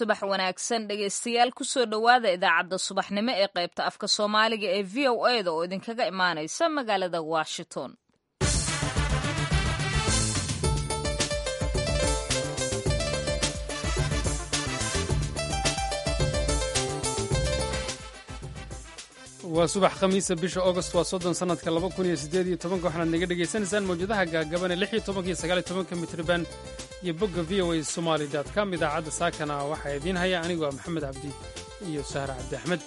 subax wanaagsan dhegaystayaal kusoo dhowaada idaacadda subaxnimo ee qaybta afka soomaaliga ee v o a da oo idinkaga imaanaysa magaalada washington waa subax khamiisa bisha augost waa soddon sanadka laba kun iyo siddeed iyo tobanka waxaanaad naga dhegaysanaysaan mawjadaha gaagabane lix iyo tobanka iyo sagaal iyo tobanka mitriban iyo bogga v o a somaali dot com idaacadda saakana waxaa idiin haya anigu waa maxamed cabdi iyo sahra cabdi axmed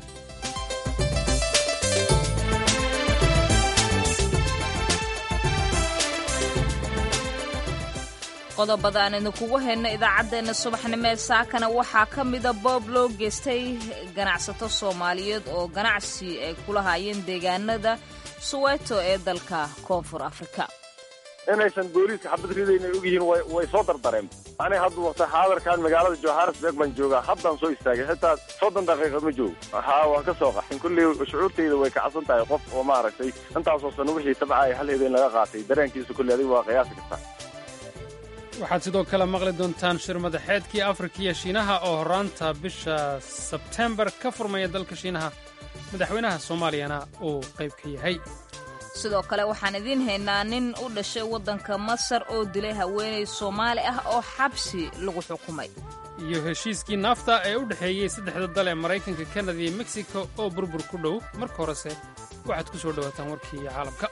qodobada aan idinkugu hayno idaacaddeenna subaxnimo ee saakana waxaa ka mida boob loo geystay ganacsato soomaaliyeed oo ganacsi ay kula haayeen deegaanada suweeto ee dalka koonfur afrika inaysan booliiska xabad ridaynay og yihiin way soo dardareen ani hadda waqti xaadarkan magaalada johannesburg baan joogaa haddaan soo istaagay xitaa soddon daqiiqad ma joogo haa waan ka soo qaxin kulley shucuurtayda way kacsan tahay qof oo maaragtay intaasoo sano wixii tabcaya hal habeen laga qaatay dareenkiisa kulley adiga waa qiyaasi kartaa waxaad sidoo kale maqli doontaan shir madaxeedkii afrika iyo shiinaha oo horraanta bisha sebtembar ka furmaya dalka shiinaha madaxweynaha soomaaliyana uu qayb ka yahay sidoo kale waxaan idiin haynaa nin u dhashay waddanka masar oo dilay haweenay soomaali ah oo xabsi lagu xukumay iyo heshiiskii naafta ee u dhexeeyey saddexda dal ee maraykanka kanada iyo mexico oo burbur ku dhow marka horese waxaad ku soo dhowaataan warkii caalamka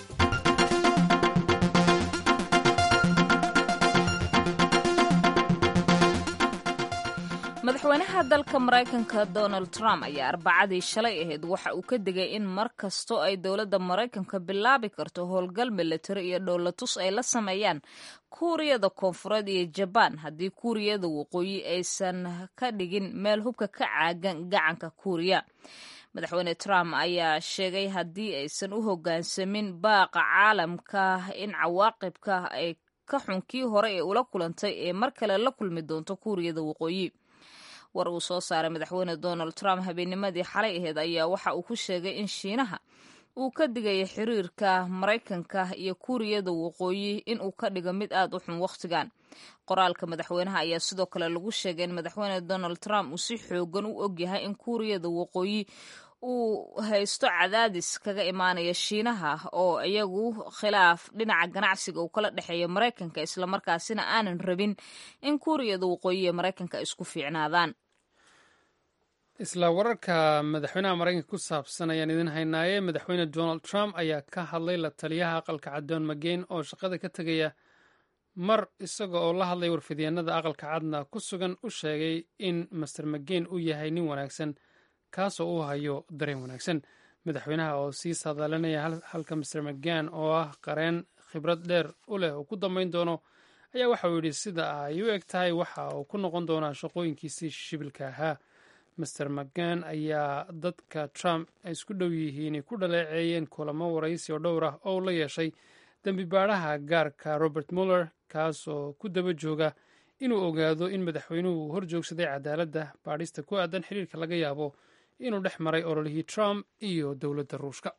madaxweynaha dalka maraykanka donald trump ayaa arbacadii shalay ahayd waxa uu ka digay in mar kastoo ay dowladda maraykanka bilaabi karto howlgal militari iyo dhowlatus ay la sameeyaan kuuriyada koonfureed iyo jabaan haddii kuuriyada waqooyi aysan ka dhigin meel hubka ka caagan gacanka kuuriya madaxweyne trump ayaa sheegay haddii aysan u hoggaansamin baaqa caalamka in cawaaqibka ay ka xunkii hore ee ula kulantay ee mar kale la kulmi doonto kuuriyada waqooyi war uu soo saaray madaxweyne donald trump habeennimadii xalay aheyd ayaa waxa uu ku sheegay in shiinaha uu ka digaya xiriirka maraykanka iyo kuuriyada waqooyi in uu ka dhigo mid aad u xun wakhtigan qoraalka madaxweynaha ayaa sidoo kale lagu sheegay in madaxweyne donald trump uu si xoogan u ogyahay in kuuriyada waqooyi uu haysto cadaadis kaga imaanaya shiinaha oo iyagu khilaaf dhinaca ganacsiga uu kala dhexeeya maraykanka islamarkaasina aanan rabin in kuuriyada waqooyi ee maraykanka isku fiicnaadaan isla wararka madaxweynaha maraykanka ku saabsan ayaan idin haynaaye madaxweyne donald trump ayaa ka hadlay la taliyaha aqalka caddoon mageyn oo shaqada ka tegaya mar isaga oo la hadlay warfidyaenada aqalka cadna ku sugan u sheegay in master mageyn uu yahay nin wanaagsan kaasoo uu hayo dareen wanaagsan madaxweynaha oo sii saadaalinaya halka master magan oo ah qareen khibrad dheer u leh uu ku dambayn doono ayaa waxa uu yidhi sida ay u eg tahay waxa uu ku noqon doonaa shaqooyinkiisii shibilka ahaa master magan ayaa dadka trump ay isku dhow yihiin ku dhaleeceeyeen kulamo waraysi oo dhowr ah oo uu la yeeshay dembi baadhaha gaarka robert muller kaasoo ku daba jooga inuu ogaado in madaxweynuhu hor joogsaday cadaaladda baadhista ku aadan xiriirka laga yaabo inuu dhex maray ololihii trump iyo dowladda ruushka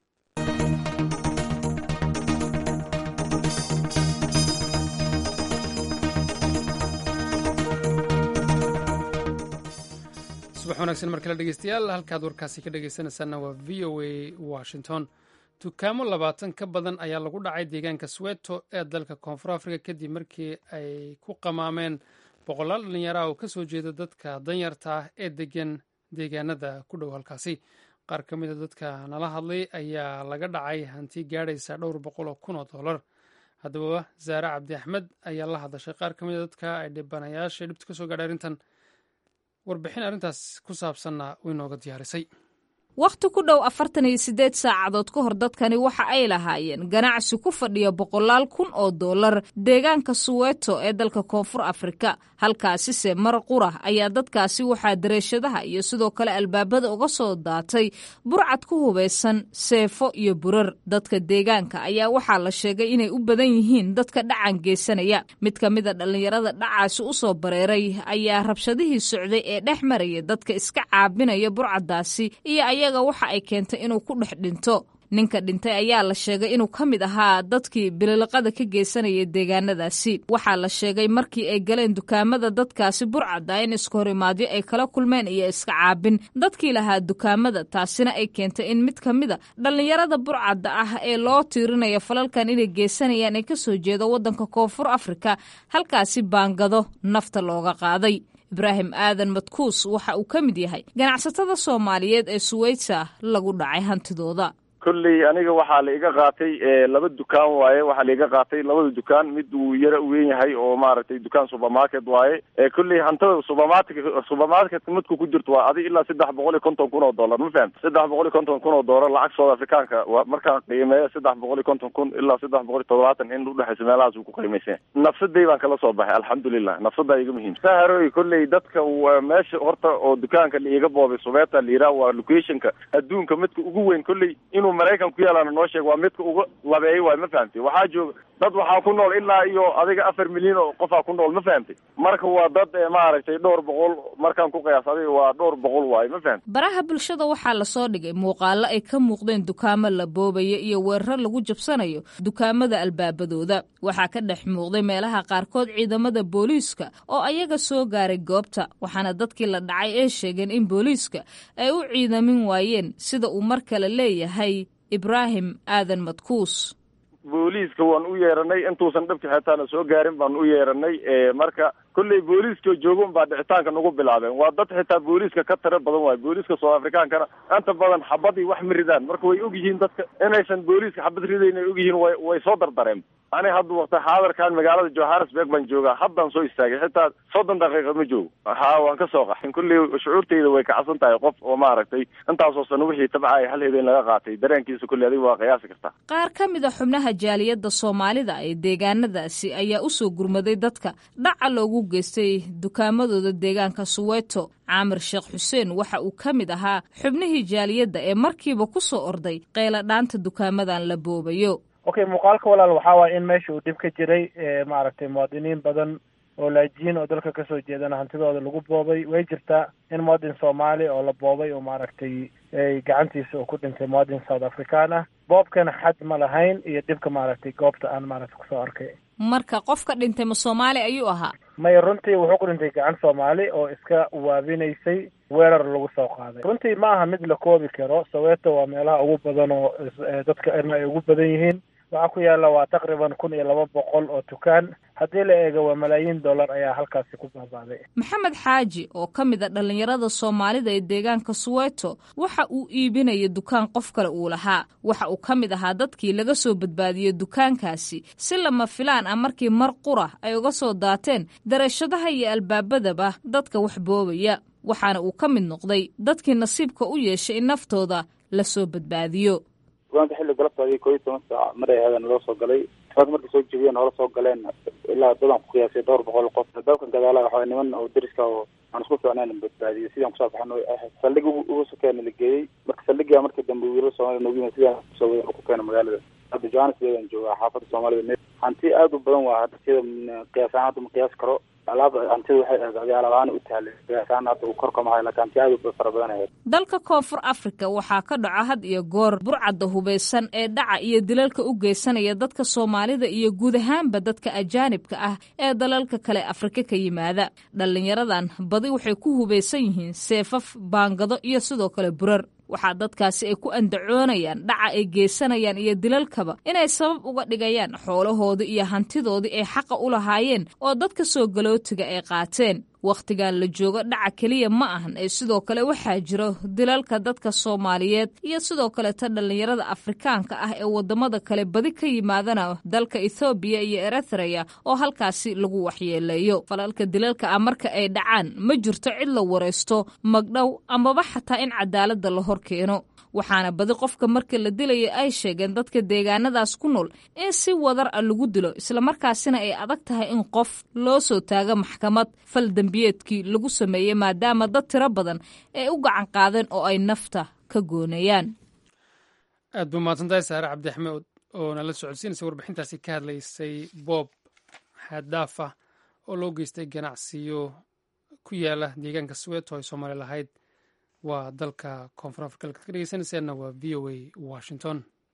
subax wanaagsan mar kale dhegeystayaal halkaad warkaasi ka dhegeysanaysaana waa v o a washington dukaamo labaatan ka badan ayaa lagu dhacay deegaanka sweto ee dalka koonfur afrika kadib markii ay ku qamaameen boqolaal dhallinyaraha oo ka soo jeeda dadka danyarta ah ee degan deegaanada ku dhow halkaasi qaar ka mid a dadka nala hadlay ayaa laga dhacay hanti gaadhaysa dhowr boqol oo kun oo dollar haddaba zaare cabdi axmed ayaa la hadashay qaar ka mid a dadka ay dhibanayaasha dhibta ka soo gaadhay arrintan warbixin arrintaas ku saabsanna way nooga diyaarisay wakhti ku dhow afartan iyo siddeed saacadood ka hor dadkani waxa ay lahaayeen ganacsi ku fadhiya boqolaal kun oo dollar deegaanka suweeto ee dalka koonfur afrika halkaasise mar qura ayaa dadkaasi waxaa dareeshadaha iyo sidoo kale albaabada uga soo daatay burcad ku hubaysan seefo iyo burar dadka deegaanka ayaa waxaa la sheegay inay u badan yihiin dadka dhacan geysanaya mid ka mida dhallinyarada dhacaasi u soo bareeray ayaa rabshadihii socday ee dhex maraya dadka iska caabinaya burcaddaasi iyo ayaga waxa ay keentay inuu ku dhex dhinto ninka dhintay ayaa la sheegay inuu ka mid ahaa dadkii bililiqada ka geysanaya deegaanadaasi waxaa la sheegay markii ay galeen dukaamada dadkaasi burcadda in iska horimaadyo ay kala kulmeen iyo iska caabin dadkii lahaa dukaamada taasina ay keentay in mid ka mida dhallinyarada burcadda ah ee loo tiirinaya falalkan inay geysanayaan ee kasoo jeeda waddanka koonfur afrika halkaasi baangado nafta looga qaaday ibraahim aadan madkuus waxa uu ka mid yahay ganacsatada soomaaliyeed ee suweyta lagu dhacay hantidooda kolley aniga waxaa la iga qaatay laba dukaan waaye waxaa la iga qaatay labada dukaan mid uu yara uweyn yahay oo maaragtay dukaan supermarket waaye kolley hantada supermarket supermarketka midku ku jirto waa adi ilaa saddex boqol iyo konton kun oo dollar ma fahamta saddex boqol iyo konton kun oo dollar lacag south africaanka waa markaan qiimeeyo saddex boqol iyo konton kun ilaa saddex boqol iyo toddobaatan in udhexaysa meelahaas uu ku qiimaysan nafsaday baan kala soo baxay alxamdulilah nafsadaa iga muhiim saharoy kolley dadka meesha horta oo dukaanka la iga boobay subeeta la yiraah waa locationka adduunka midka ugu weyn kolley inuu maraykan ku yaalana noo sheeg waa midka uga labeeyay waay ma fahamtay waxaa jooga dad waxaa ku nool ilaa iyo adiga afar milyan oo qofaa ku nool ma fahamtay marka waa dad maaragtay dhowr boqol markaan ku qiyaas adiga waa dhowr boqol waaye ma fahamtay baraha bulshada waxaa lasoo dhigay muuqaalo ay ka muuqdeen dukaamo la boobaya iyo weerar lagu jabsanayo dukaamada albaabadooda waxaa ka dhex muuqday meelaha qaarkood ciidamada booliiska oo ayaga soo gaaray goobta waxaana dadkii la dhacay ee sheegeen in booliiska ay u ciidamin waayeen sida uu mar kale leeyahay ibraahim aadan madkuus booliiska waan u yeeranay intuusan dhabka xitaana soo gaarin baan u yeeranay marka kolley booliiska joogon baa dhicitaanka nagu bilaabeen waa dad xitaa booliiska ka tiro badan waayo booliiska south africaankana inta badan xabadii wax ma ridaan marka way og yihiin dadka inaysan booliiska xabad ridayn ay og yihiin way way soo dardareen ani hadda waqti xaadarkan magaalada johannesburg baan joogaa haddaan soo istaagay xitaa soddon daqiiqa ma joogo ha waan ka soo qaxin kolley shucuurtayda way kacsan tahay qof oo maaragtay intaasoo sano wixii tabcaya hal habeen laga qaatay dareenkiisa kolley adiga waa qiyaasi kartaa qaar ka mid a xubnaha jaaliyadda soomaalida ee deegaanadaasi ayaa usoo gurmaday dadka dhaca loogu geystay dukaamadooda deegaanka suweeto caamir sheekh xuseen waxa uu ka mid ahaa xubnihii jaaliyadda ee markiiba ku soo orday qeyladhaanta dukaamadan la boobayo okay muuqaalka walaal waxaa waaya in meesha uu dhib ka jiray maaragtay muwaadiniin badan oo laajiin oo dalka kasoo jeedana hantidooda lagu boobay way jirtaa in muwadin soomaali oo la boobay oo maaragtay gacantiisa uu ku dhintay muwadin south african ah boobkana xad ma lahayn iyo dhibka maaragtay goobta aan maaragtay kusoo arkay marka qofka dhintay ma soomaali ayuu ahaa maya runtii wuxuu ku dhintay gacan soomaali oo iska waabinaysay weerar lagu soo qaaday runtii ma aha mid la koobi karo soweeto waa meelaha ugu badan oo dadka erna ay ugu badan yihiin waxaa ku yaalla waa taqriban kun iyo laba boqol oo dukaan haddii la eego waa malaayiin dollar ayaa halkaasi ku baabaaday maxamed xaaji oo ka mid a dhallinyarada soomaalida ee deegaanka suweeto waxa uu iibinaya dukaan qof kale uu lahaa waxa uu ka mid ahaa dadkii laga soo badbaadiyey dukaankaasi si lama filaan ah markii mar qura ay uga soo daateen darashadaha iyo albaabadaba dadka wax boobaya waxaana uu ka mid noqday dadkii nasiibka u yeeshay in naftooda la soo badbaadiyo dukaanka xilli galabtaadii koo iyo toban saac mar ay ahaadeen naloo soo galay dukaanka markay soo jebiyeen noola soo galeen ilaa dadaan ku qiyaasay dhowr boqol qof dalkan gadaala waxaa niman oo deriska oo aan isku fiicnayn badbaadiyay sidaan kusoo baxan saldhig ugu sokeena la geeyey marka saldhigaa markii dambe wiilal soomaliya noogu yimid sidaan kusoo wadan ku keena magaalada hadda johannesburg aan joogaa xaafadda soomaalida hanti aad u badan waa hadda sida qiyaas ahaan hadda ma qiyaasi karo alaab hantida waxay ahayd alaabaan u tahlay qiyaasaan hadda uu korka mahay laakiin hanti aad u fara badan ahayd dalka koonfur afrika waxaa ka dhaco had iyo goor burcadda hubaysan ee dhaca iyo dilalka u geysanaya dadka soomaalida iyo guud ahaanba dadka ajaanibka ah ee dalalka kale afrika ka yimaada dhallinyaradan badi waxay ku hubaysan yihiin seefaf baangado iyo sidoo kale burar waxaa dadkaasi ay ku andacoonayaan dhaca ay geysanayaan iyo dilalkaba inay sabab uga dhigayaan xoolahoodii iyo hantidoodii ay xaqa u lahaayeen oo dadka soo galootiga ay qaateen wakhtigan la joogo dhaca keliya ma ahan ee sidoo kale waxaa jiro dilalka dadka soomaaliyeed iyo sidoo kaleeta dhallinyarada afrikaanka ah ee wadamada kale badi ka yimaadana dalka ethoobiya iyo eritreya oo halkaasi lagu waxyeeleeyo falalka dilalka ah marka ay dhacaan ma jirto cid la waraysto magdhow amaba xataa in cadaaladda la hor keeno waxaana badi qofka marka la dilaya ay sheegeen dadka deegaanadaas ku nool in si wadar a lagu dilo islamarkaasina ay adag tahay in qof loo soo taago maxkamad fal dembiyeedkii lagu sameeyey maadaama dad tiro badan ay u gacan qaadeen oo ay nafta ka goonayaan aad buu mahadsantahay saare cabdi axmed oo nala socodsiinaysa warbixintaasi ka hadlaysay boob xaaddaaf ah oo loo geystay ganacsiyo ku yaala deegaanka sweeto ay soomaali lahayd waa dalka koonfur afrika ka dhegeysanayseena waa v o a washington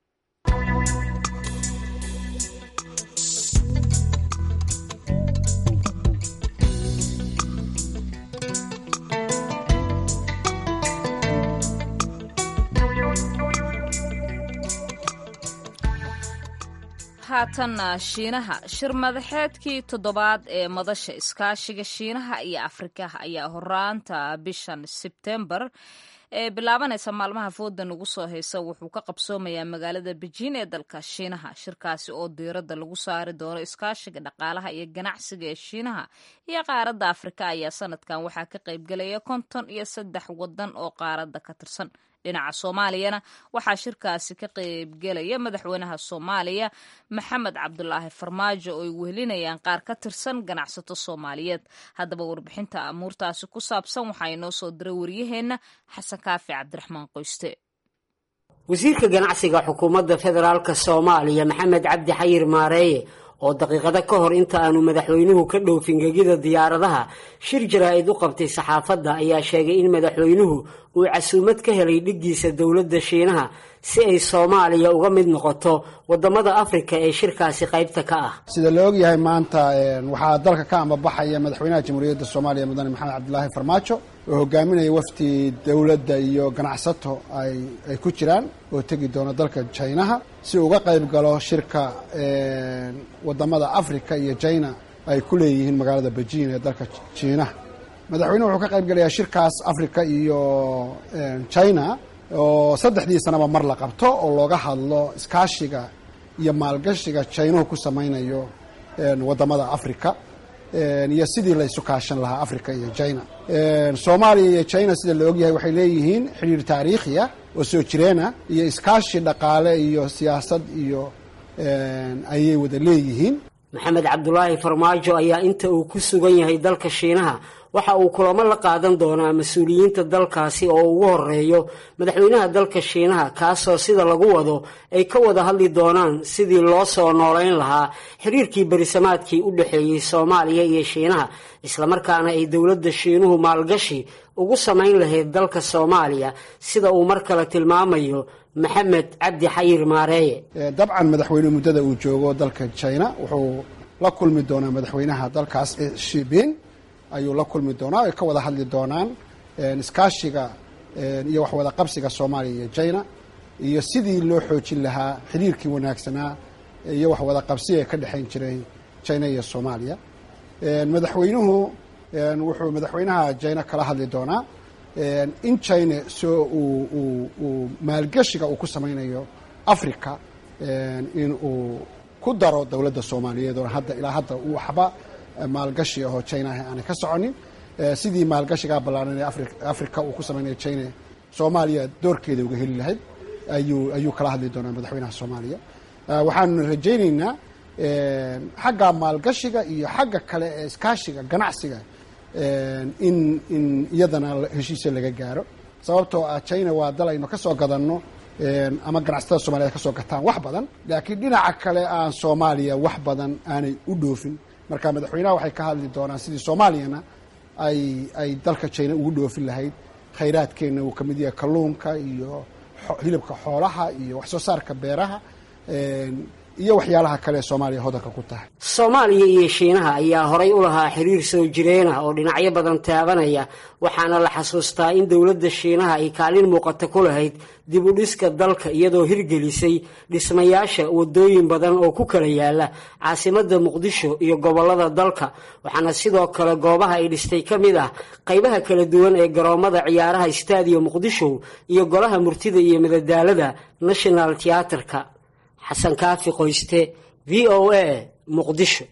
haatanna shiinaha shir madaxeedkii toddobaad ee madasha iskaashiga shiinaha iyo afrika ayaa horaanta bishan sebtembar ee bilaabanaysa maalmaha fooda nagu soo haysa wuxuu ka qabsoomayaa magaalada bejiin ee dalka shiinaha shirkaasi oo diiradda lagu saari doono iskaashiga dhaqaalaha iyo ganacsiga ee shiinaha iyo qaaradda afrika ayaa sanadkan waxaa ka qaybgelaya konton iyo saddex wadan oo qaaradda ka tirsan dhinaca soomaaliyana waxaa shirkaasi ka qaybgelaya madaxweynaha soomaaliya maxamed cabdulaahi farmaajo oo ay wehelinayaan qaar ka tirsan ganacsato soomaaliyeed haddaba warbixinta amuurtaasi ku saabsan waxaa inoo soo diray waryaheenna xasan kaafi cabdiraxmaan qoyste wasiirka ganacsiga xukuumadda federaalk soomaaliya maxamed cabdi xayir maareeye oo daqiiqado ka hor inta aanu madaxweynuhu ka dhoofin gegida diyaaradaha shir jaraa'id u qabtay saxaafadda ayaa sheegay in madaxweynuhu uu casuumad ka helay dhiggiisa dowladda shiinaha si ay soomaaliya uga mid noqoto waddamada afrika ee shirkaasi qaybta ka ah sida la ogyahay maanta waxaa dalka ka ambabaxaya madaxweynaha jamhuuriyadda soomaaliya mudane maxamed cabdilaahi farmaajo oo hogaaminaya wafdi dowladda iyo ganacsato ay ku jiraan oo tegi doona dalka jinaha si uga qayb galo shirka wadamada africa iyo jina ay ku leeyihiin magaalada bejiin ee dalka jiinaha madaxweynuhu wuxuu ka qayb gelayaa shirkaas africa iyo china oo saddexdii sanaba mar la qabto oo looga hadlo iskaashiga iyo maalgashiga jinahu ku samaynayo wadamada africa iyo sidii la isu kaashan lahaa africa iyo china soomaaliya iyo china sida la ogyahay waxay leeyihiin xidhiir taariikhiya oo soo jireena iyo iskaashi dhaqaale iyo siyaasad iyo ayay wada leeyihiin maxamed cabdulaahi farmaajo ayaa inta uu ku sugan yahay dalka shiinaha waxa uu kulamo la qaadan doonaa mas-uuliyiinta dalkaasi oo ugu horeeyo madaxweynaha dalka shiinaha kaasoo sida lagu wado ay ka wada hadli doonaan sidii loo soo noolayn lahaa xiriirkii berisamaadkii u dhexeeyey soomaaliya iyo shiinaha islamarkaana ay dowladda shiinuhu maalgashi ugu samayn lahayd dalka soomaaliya sida uu mar kale tilmaamayo maxamed cabdi xayir maareeye dabcan madaxweynuhu muddada uu joogo dalka china wuxuu la kulmi doonaa madaxweynaha dalkaas shibin ayuu la kulmi doonaa ay ka wada hadli doonaan iskaashiga iyo waxwada qabsiga soomaaliya iyo china iyo sidii loo xoojin lahaa xiriirkii wanaagsanaa iyo waxwada qabsiga ka dhexayn jiray china iyo soomaaliya madaxweynuhu wuxuu madaxweynaha china kala hadli doonaa in china soo uu maalgeshiga uu ku samaynayo africa in uu ku daro dowladda soomaaliyeed oo hadda ilaa hadda waxba maalgashi ahoo china ah aanay ka soconin sidii maalgashigaa ballaaran ee africa uu ku samaynayo china soomaaliya doorkeeda uga heli lahayd ayuu ayuu kala hadli doonaa madaxweynaha soomaaliya waxaanu rajaynaynaa xagga maalgashiga iyo xagga kale ee iskaashiga ganacsiga in in iyadana heshiisa laga gaaro sababtoo ah china waa dal aynu ka soo gadanno ama ganacsatada soomaliyeed ka soo gataan wax badan laakiin dhinaca kale aan soomaaliya wax badan aanay u dhoofin marka madaxweynaha waxay ka hadli doonaan sidii soomaaliyana ay ay dalka china ugu dhoofin lahayd khayraadkeenna uu ka mid yahay kalluunka iyo hilibka xoolaha iyo wax soo saarka beeraha iyo waxyaalaha kale ee soomaaliya hodanka ku tahay soomaaliya iyo shiinaha ayaa horay u lahaa xiriir soo jireen ah oo dhinacyo badan taabanaya waxaana la xasuustaa in dowladda shiinaha ay kaalin muuqata ku lahayd dib u dhiska dalka iyadoo hirgelisay dhismayaasha wadooyin badan oo ku kala yaala caasimadda muqdisho iyo gobollada dalka waxaana sidoo kale goobaha ay dhistay ka mid ah qaybaha kala duwan ee garoomada ciyaaraha staadiyo muqdisho iyo golaha murtida iyo madadaalada national teaterka xasan kaafi qoyste v o a muqdisho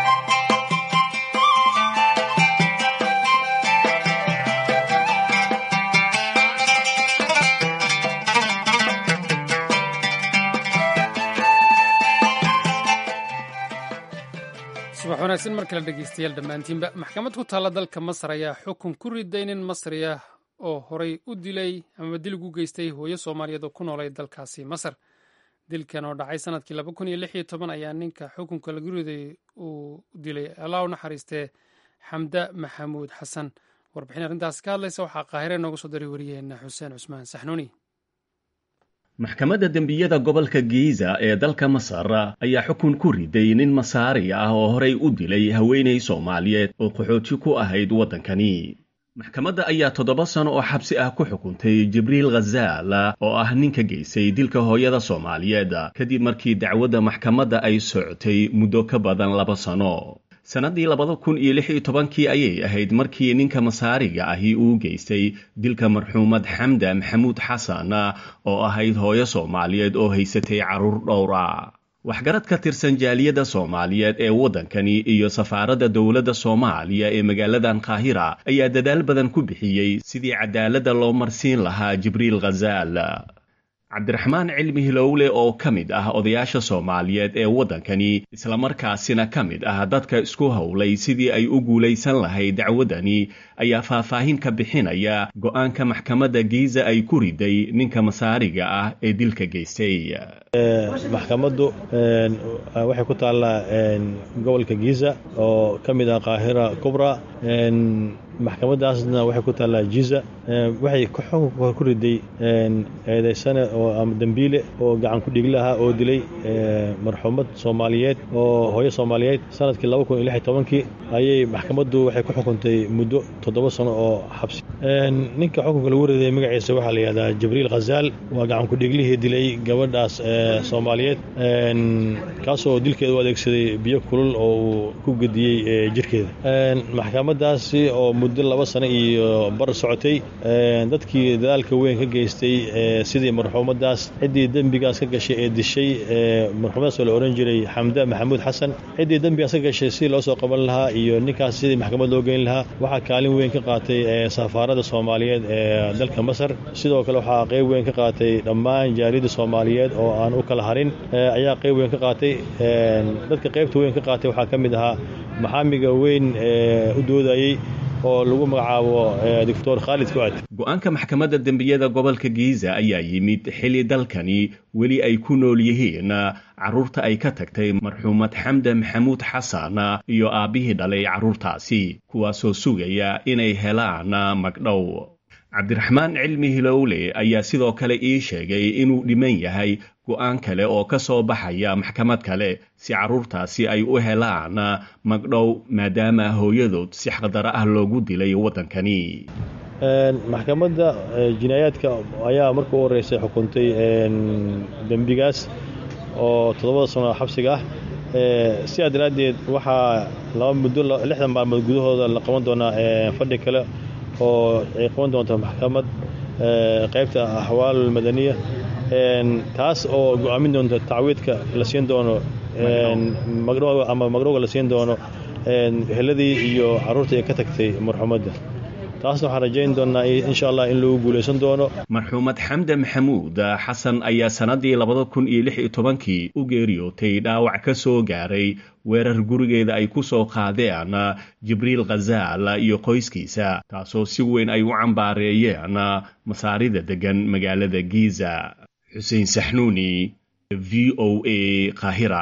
subax wanaagsan mar kale dhegeystayaal dhammaantiinba maxkamad ku taalla dalka masar ayaa xukun ku riday nin masri ah oo horay u dilay amaba dilig u geystay hooyo soomaaliyeed oo ku noolay dalkaasi masar dilkan oo dhacay sanadkii laba kun iyo lix iyo toban ayaa ninka xukunka lagu riday uu dilay allah u naxariistee xamda maxamuud xasan warbixin arrintaasi ka hadlaysa waxaa qaahire nooga soo daray wariyaheena xuseen cusmaan saxnuuni maxkamadda dembiyada gobolka giiza ee dalka masar ayaa xukun ku riday nin masaari ah oo horey u dilay haweenay soomaaliyeed oo qaxooti ku ahayd waddankani maxkamadda ayaa toddoba sano oo xabsi ah ku xukuntay jibriil khazaal oo ah ninka geysay dilka hooyada soomaaliyeed kadib markii dacwadda maxkamadda ay socotay muddo ka badan laba sano sannaddii labada kun iyo lix iyo tobankii ayay ahayd markii ninka masaariga ahi uu geystay dilka marxuumad xamda maxamuud xasan oo ahayd hooyo soomaaliyeed oo haysatay carruur dhowra waxgarad ka tirsan jaaliyadda soomaaliyeed ee waddankani iyo safaaradda dowladda soomaaliya ee magaaladan qaahira ayaa dadaal badan ku bixiyey sidii cadaaladda loo marsiin lahaa jibriil khazaal cabdiraxmaan cilmi hilowle oo ka mid ah odayaasha soomaaliyeed ee waddankani islamarkaasina ka mid ah dadka isku howlay sidii ay u guulaysan lahayd dacwaddani ayaa faahfaahin ka bixinaya go'aanka maxkamadda giiza ay ku riday ninka masaariga ah ee dilka geystay maxkamaddu waxay ku taallaa gobolka giiza oo ka mid ah qaahira kubra maxkamadaasna waxay ku taallaa jiza waxay xukunka ku riday eedaysane oo ama dembiile oo gacan ku dhiglaha oo dilay marxuumad soomaaliyeed oo hooyo soomaaliyeed sanadkii laba kun iyo lix iyo tobankii ayay maxkamaddu waxay ku xukuntay muddo toddoba sano oo xabsi ninka xukunka lagu riday magaciisa waxaa la yihahdaa jibriil khazaal waa gacan ku dhiglihii dilay gabadhaas soomaaliyeed kaasoo dilkeeda u adeegsaday biyo kulul oo uu ku gediyey jirkeeda maxkamadaasi oo muddo laba sano iyo bar socotay dadkii dadaalka weyn ka geystay sidii marxuumadaas ciddii dembigaas ka gashay ee dishay marxuumadaas oo la ohan jiray xamda maxamuud xasan ciddii dembigaas ka gashay sidii loo soo qaban lahaa iyo ninkaas sidii maxkamad loo geyn lahaa waxaa kaalin weyn ka qaatay safaaradda soomaaliyeed ee dalka masar sidoo kale waxaa qayb weyn ka qaatay dhammaan jaaliyadda soomaaliyeed oo aan u kala harin ayaa qayb weyn ka qaatay dadka qaybta weyn ka qaatay waxaa ka mid ahaa maxaamiga weyn u doodayey oo lagu magacaabo doctor khaalid fuad go-aanka maxkamadda dembiyada gobolka giiza ayaa yimid xilli dalkani weli ay ku nool yihiin carruurta ay ka tagtay marxuumad xamda maxamuud xasan iyo aabbihii dhalay carruurtaasi kuwaasoo sugaya inay helaan magdhow cabdiraxmaan cilmi hilowle ayaa sidoo kale ii sheegay inuu dhiman yahay go'aan kale oo ka soo baxaya maxkamad kale si carruurtaasi ay u helaan magdhow maadaama hooyadood si xaqdaro ah loogu dilay waddankani maxkamadda jinaayaadka ayaa marka u horreysay xukuntay dembigaas oo toddobada sano xabsiga ah sidaa daraaddeed waxaa laba muddo lixdan maalmood gudahooda la qaban doonaa fadhi kale oo ay qaban doonto maxkamad qaybta axwaal madaniya taas oo go-aamin doonto tacwiidka la siin doono magdhowga ama magdhowga la siin doono heladii iyo carruurtii ay ka tagtay marxuumadda taasna waxaan rajayn doonnaa insha allah in lagu guulaysan doono marxuumad xamda maxamuud xasan ayaa sannaddii labada kun iyo lix iyo tobankii u geeriyootay dhaawac ka soo gaaray weerar gurigeeda ay ku soo qaadeen jibriil khazaal iyo qoyskiisa taasoo si weyn ay u cambaareeyeen masaarida deggan magaalada giiza xuseen saxnuuni v o a qaahira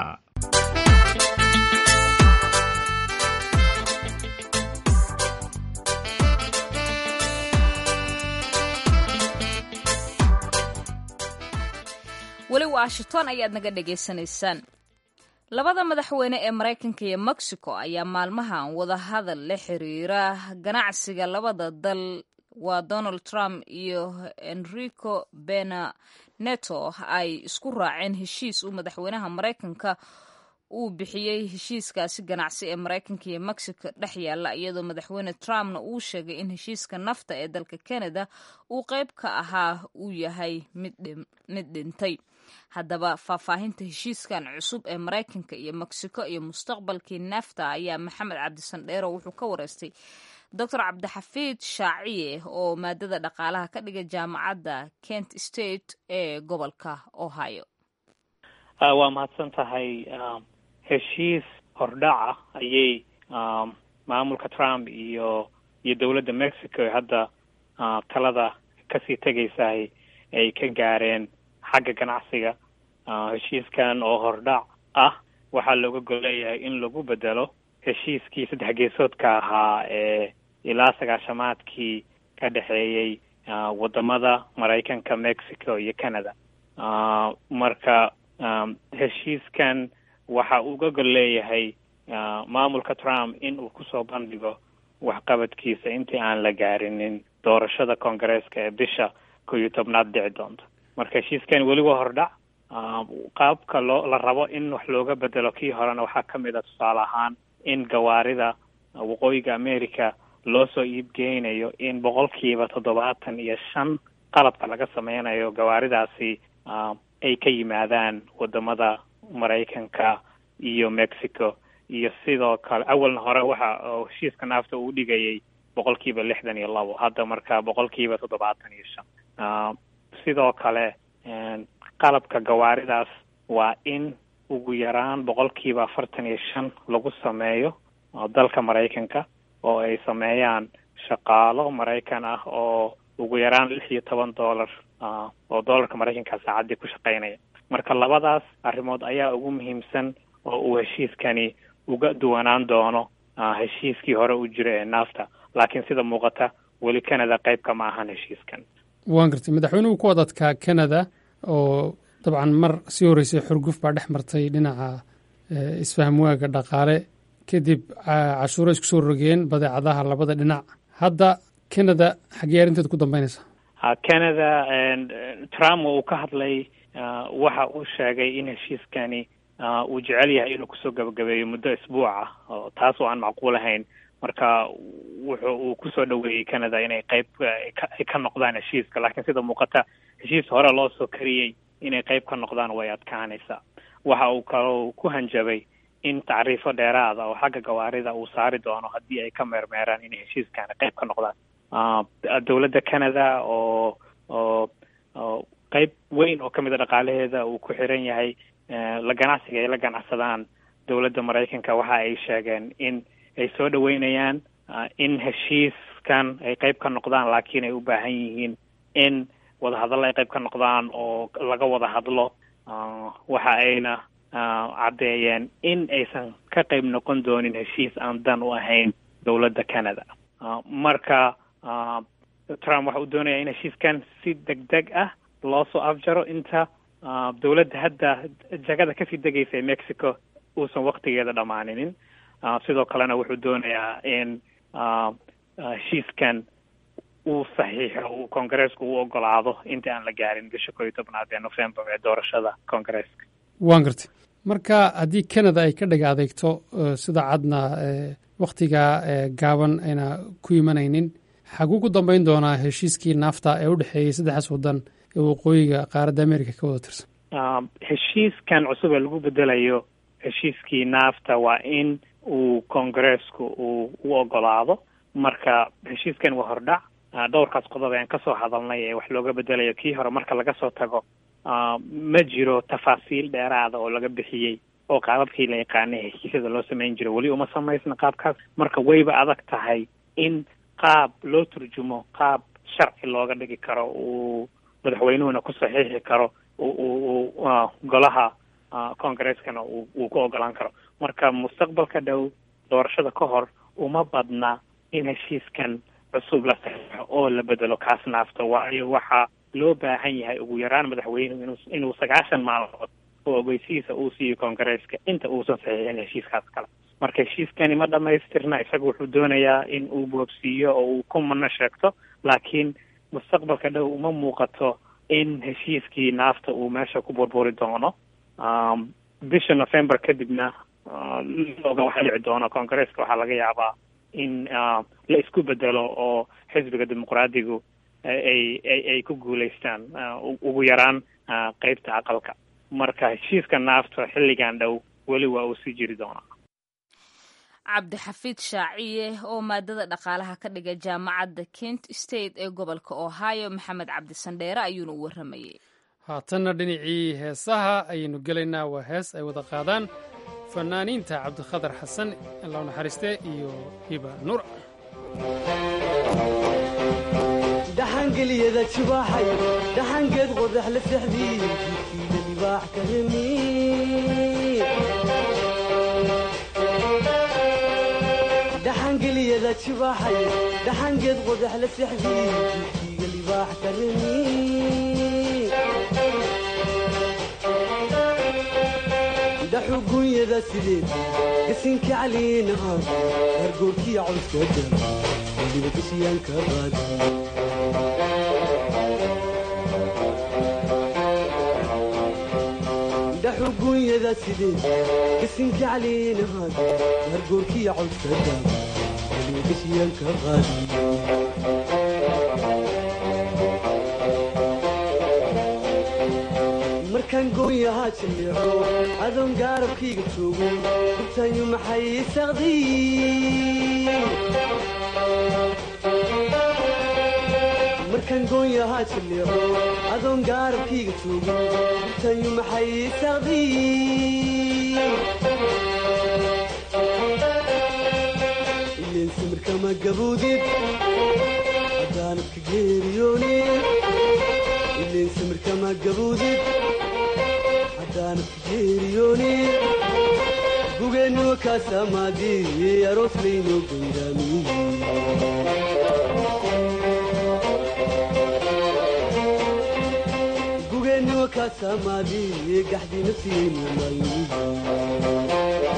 weli washington ayaad naga dhagaysanaysaan labada madaxweyne ee maraykanka iyo mexico ayaa maalmahan wadahadal la xiriira ganacsiga labada dal waa donald trump iyo enrico bena neto ay isku raaceen heshiis uu madaxweynaha maraykanka uu bixiyey heshiiskaasi ganacsi ee maraykanka iyo mexico dhex yaalla iyadoo madaxweyne trumpna uu sheegay in heshiiska nafta ee dalka canada uu qayb ka ahaa uu yahay mid dhintay haddaba faahfaahinta heshiiskan cusub ee maraykanka iyo mexico iyo mustaqbalkii nafta ayaa maxamed cabdisandheero wuxuu ka wareystay doctor cabdixafiid shaaciye oo maadada dhaqaalaha ka dhiga jaamacadda kent state ee gobolka ohio waa mahadsan tahay heshiis hordhaca ayay maamulka trump iyo iyo dowladda mexico ee hadda talada kasii tegaysahay ay ka gaareen xagga ganacsiga heshiiskan oo hordhac ah waxaa looga golleeyahay in lagu bedelo heshiiskii saddex geesoodka ahaa ee ilaa sagaashamaadkii ka dhexeeyey wadamada maraykanka mexico iyo canada marka heshiiskan waxa uu uga gol leeyahay maamulka trump in uu kusoo bandhigo waxqabadkiisa intii aan la gaarinin doorashada koongareeska ee bisha kow iyo tobnaad dhici doonta marka heshiiskan weli waa hordhac qaabka loo la rabo in wax looga bedelo kii horena waxaa ka mid a tusaale ahaan in gawaarida waqooyiga america loo soo iibgeynayo in boqolkiiba toddobaatan iyo shan qalabka laga sameynayo gawaaridaasi ay ka yimaadaan wadamada maraykanka iyo mexico iyo sidoo kale awalna hore waxa heshiiska naafta uu dhigayay boqolkiiba lixdan iyo labo hadda marka boqolkiiba toddobaatan iyo shan sidoo kale qalabka gawaaridaas waa in ugu yaraan boqolkiiba afartan iyo shan lagu sameeyo dalka maraykanka oo ay sameeyaan shaqaalo maraykan ah oo ugu yaraan lix iyo toban dollar oo dollarka maraykanka saacaddii ku shaqeynaya marka labadaas arrimood ayaa ugu muhiimsan oo uu heshiiskani uga duwanaan doono heshiiskii hore u jira ee naafta laakiin sida muuqata weli canada qayb kama ahan heshiiskan waan gartay madaxweynuhu ku wadadkaa canada oo dabcan mar sii horreysay xurguf baa dhex martay dhinaca isfahmwaaga dhaqaale kadib cashuuro isku soo rogeen badeecadaha labada dhinac hadda canada xaggee arrinteeda ku dambeynaysa canada trump uu ka hadlay waxa uu sheegay in heshiiskani uu jecel yahay inuu kusoo gabagabeeyo muddo isbuuc ah oo taas oo aan macquul ahayn marka wuxuu uu kusoo dhaweeyey canada inay qayb ay ka noqdaan heshiiska laakiin sida muuqata heshiis hore loo soo kariyey inay qayb ka noqdaan way adkaanaysaa waxa uu kaloo ku hanjabay in tacriifo dheeraada oo xagga gawaarida uu saari doono haddii ay ka meermeeraan inay heshiiskaani qayb ka noqdaan dowladda canada oo oo oo qayb weyn oo kamid a dhaqaalaheeda uu ku xiran yahay la ganacsiga ay la ganacsadaan dowladda maraykanka waxa ay sheegeen in ay soo dhaweynayaan in heshiiskan ay qayb ka noqdaan laakiin ay u baahan yihiin in wadahadallo ay qayb ka noqdaan oo laga wada hadlo waxa ayna caddeeyeen in aysan ka qayb noqon doonin heshiis aan dan u ahayn dowladda canada marka trump waxa uu doonaya in heshiiskan si deg deg ah loo soo afjaro inta dowladda hadda jagada kasii degaysa ee mexico uusan waktigeeda dhammaaninin sidoo kalena wuxuu doonayaa in heshiiskan uu saxiixo uu koongareesku u ogolaado inta aan la gaarin bisha koo iyo tobnaad ee november ee doorashada koongareeska waan gartay marka haddii canada ay ka dhaga adeegto sida cadna wakhtigaa gaaban ayna ku imanaynin xaguu ku dambeyn doonaa heshiiskii naafta ee u dhexeeyey saddexdaas waddan ee waqooyiga qaaradda america ka wada tirsan heshiiskan cusub ee lagu bedelayo heshiiskii naafta waa in uu koongareesku uu u ogolaado marka heshiiskan waa hordhac dhowrkaas qodob ayaan kasoo hadalnay ee wax looga bedelayo kii hore marka laga soo tago ma jiro tafaasiil dheeraada oo laga bixiyey oo qaababkii la yaqaanay heshiisyada loo samayn jiro weli uma samaysna qaabkaas marka wayba adag tahay in qaab loo turjumo qaab sharci looga dhigi karo uu madaxweynuhuna ku saxiixi karo uu golaha congareskana uu ku ogolaan karo marka mustaqbalka dhow doorashada ka hor uma badna in heshiiskan cusub la saxiixo oo la bedelo kaas naafta waayo waxaa loo baahan yahay ugu yaraan madaxweynuhu inu inuu sagaashan maalmood oo ogeysihiisa uu siiyo koongareeska inta uusan saxiixin heshiiskaas kale marka heshiiskani ma dhamaystirna isaga wuxuu doonayaa in uu boobsiiyo oo uu ku mana sheegto laakiin mustaqbalka dhow uma muuqato in heshiiskii naafta uu meesha ku burburi doono bisha november kadibna oga waxa dhici doono koongareeska waxaa laga yaabaa in la isku bedelo oo xisbiga dimuqraadigu ay ay ay ku guulaystaan ugu yaraan qeybta aqalka marka heshiiska naafta xilligan dhow weli waa uu sii jiri doonaa cabdixafiid shaaciye oo maadada dhaqaalaha ka dhiga jaamacadda kent state ee gobolka ohio maxamed cabdisandheere ayuuna u warramayey haatanna dhinacii heesaha ayaynu gelaynaa waa hees ay wada qaadaan fanaaniinta cabdikhadar xasan allow naxariiste iyo hiba nuur dhaxangeliyada jibaaxay dhaxangeed qodax la sexdii jidkiida libaax ka hemi dhaxangeliyada jibaaxay dhaxangeed qodax la sexdii jidkiiga libaax ka hemi dhaxugunyada sideed gasinka caliinaha hargoorkiya cawskada weliba gashiyaanka qaadi dhaxugunyada sideed gasinka caliinaha hargoorkiya cawskada weliba gashiyaanka qaadi markaan gooyahaa jaleeco adoon gaarabkayga joogo gurtayu maxay saqdiy markaan gooyahaa jaleeco adoon gaarabkayga joogo gurtayu maxay saqdiy ileen samirkama gaboodid haddaanadka geeriyoonid ileen samirkama gaboodid gugeennuwa kaasamaadii aroos laynoo gugeennuwa kaasamaadii gaxdii nafsigaynu maayo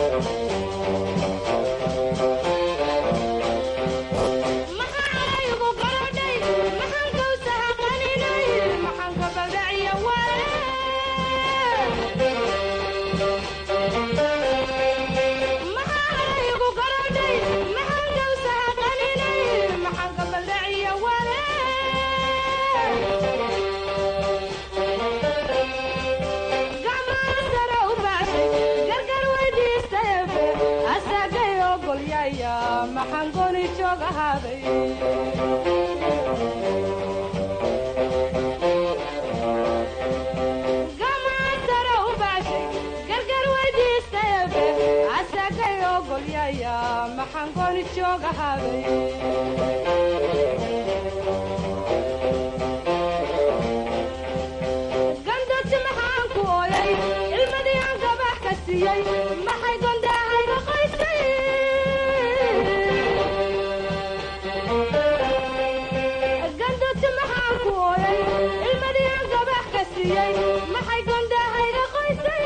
gandoti maxaan ku ooyay ilmadii aan gabax ka siiyey maxay gondaahayga qoysay gandoti maxaan ku ooyay ilmadii aan gabax ka siiyey maxay gondaahayga qoysay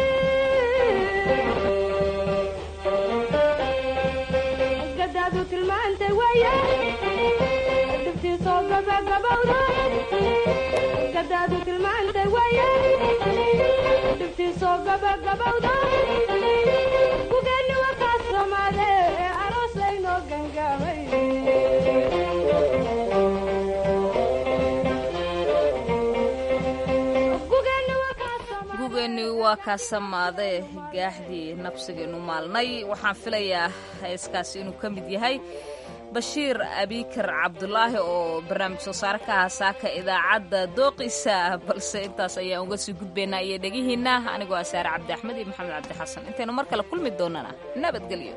gadaadu tilmaantay waye dhibtiisoo gabagabowda gadaadu tilmaantay waye dhibtiisoo gabagabowda gugeenni wakaa soomaade ee aroos laynoo gangaamay gugeenni waa kaa samaade gaaxdii nabsigeenu maalnay waxaan filayaa heeskaasi inuu ka mid yahay bashiir abikar cabdulaahi oo barnaamij soo saare ka ahaa saaka idaacadda dooqiisa balse intaas ayaan uga sii gudbaynaa iyo dhegihiinna anigoo ah saare cabdi axmed iyo maxamed cabdi xasan intaynu mar kale kulmi doonana nabadgelyo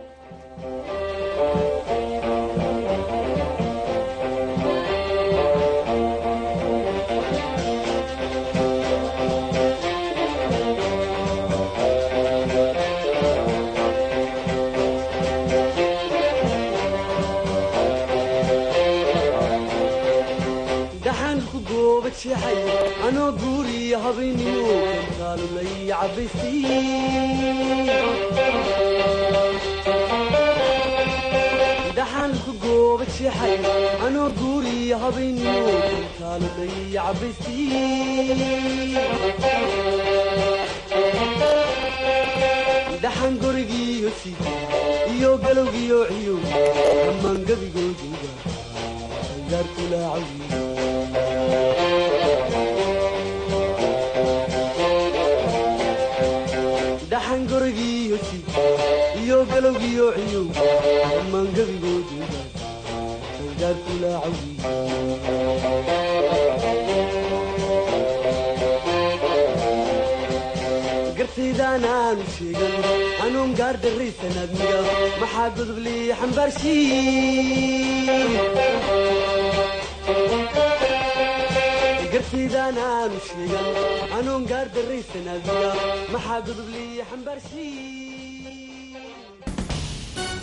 dhaxanku gooba jeexay anoo guuriya habaynimo kantaalulay cabaysay dhaxanku gooba jeexay anoo guuriya habaynimo kantaalulay cabaysay dhaxan gorigiiyo si iyo galowgiyo ciyow dhammaan gabigoodiga gaarkulaacawi dhaxan gorigiiyo si iyo galowgiyo ciyow dhammaan gabigoodiga gaarkulaacawi gartaydaan aanu sheegan anuun gaar darraysan admiga maxaa godob lii xambaarshiin gartaydaan aanu sheegan anuun gaar darraysan admiga maxaa godob lii xambaarshiin